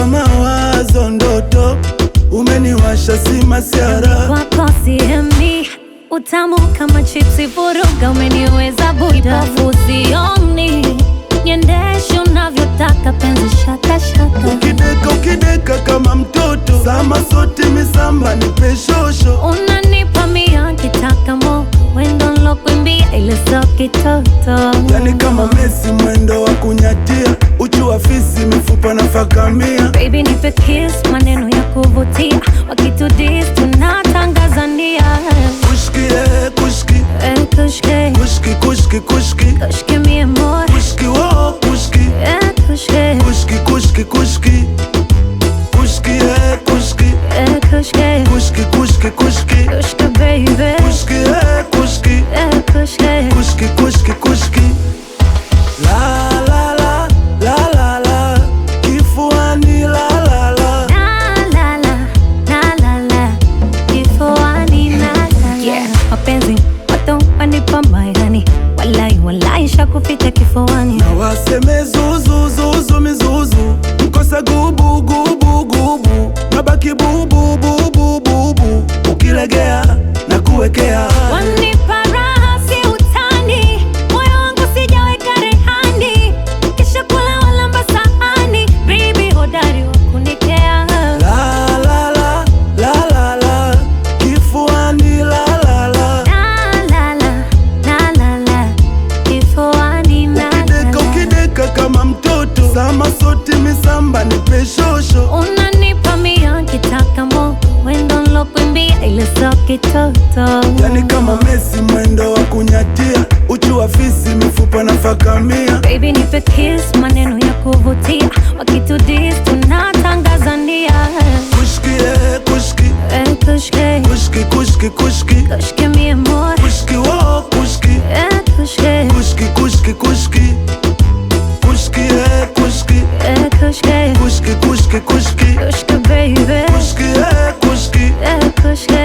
kichwa mawazo ndoto umeniwasha si masiara Wako siemi utamu kama chipsi, vuruga umeniweza buda, fusioni niendeshe unavyotaka, penzi shaka shaka, ukideka ukideka kama mtoto sama sote misamba ni peshosho unanipa mia kitaka mo wendo nlokuimbia ile so kitoto, yani kama Messi mwendo wa kunyatia uchu wa fisi mifupa na fakamia baby nipe kiss, maneno ya kuvutia, wakitudis tunatangazania kushki eh, kushki Eh, kushke kushki kushki kushki kushke mi amor kushki wo kushki Eh, kushke kushki kushki kushki kushki eh, kushki Eh, kushke kushki kushki kushki kushke baby kushki eh, kushki Eh, kushke kushki kushki kushki la la la la la la kifuani la la la La, la, la, la, la, la. Kifuani, la, la, la. mapenzi moto wanipa mairani walai walai shakupita kifuani na waseme zuzu zuzu mizuzu mkosa gubu gubu gubu nabaki bubu bubu bubu ukilegea na kuwekea wanipa raha si utani moyo wangu sijaweka rehani kisha kula walamba sahani bibi hodari wa kunikea la la la la la la kifuani la la la La, la, la, la, la, la. Kifuani, la, la, ukideka la. ukideka kama mtoto sama sote misamba ni peshosho unanipa mia kitaka mo wendo nlokuimbia ile so kitoto yani kama Messi mwendo wa kunyatia uchu wa fisi mifupa na fakamia baby nipe kiss maneno ya kuvutia wakitudis tunatangazania kushki eh, kushki Eh, kushke kushki kushki kushki kushke mi amor kushki wo kushki Eh, kushke kushki kushki kushki kushki eh, kushki Eh, kushke kushki kushki kushki kushke baby kushki eh, kushki Eh, kushke